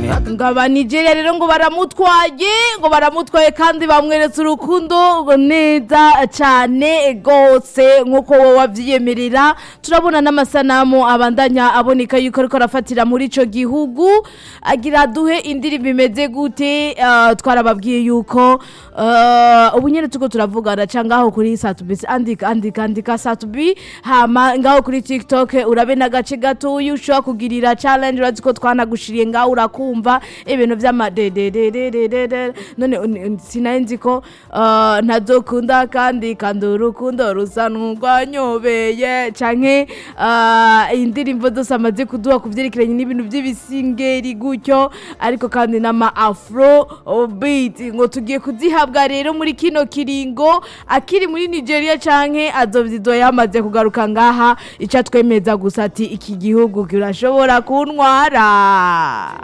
ngo aba nigeria rero ngo baramutwaye ngo baramutwaye kandi bamweretse urukundo ngo neza cyane rwose nk'uko wowe wabyiyemerera turabona n'amasanamu abandanya aboneka yuko ariko arafatira muri icyo gihugu agira duhe indirimbo imeze gute ah, twarababwiye yuko ah, ubu nyine tuko turavugana cyangwa ngaho kuri satubi andika andika andika satubi hama ngaho kuri tiktok urabe n'agace gatoya ushobora kugirira challenge urazi ko twanagushiriye ngaho urakumva ibintu by'amadededededede none un- sinari nzi ko ah, ntazokunda kandi kandi urukundo rusa n'urwanyobeye canke ah, indirimbo zose amaze kuduha ku byerekeranye n'ibintu by'ibisingeri gutyo ariko kandi n'ama afro beat ngo tugiye kuzihabwa rero muri kino kiringo akiri muri nigeria canke azovyizo yamaze kugaruka ngaha ico atwemeza gusa ati iki gihugu kirashobora kuntwara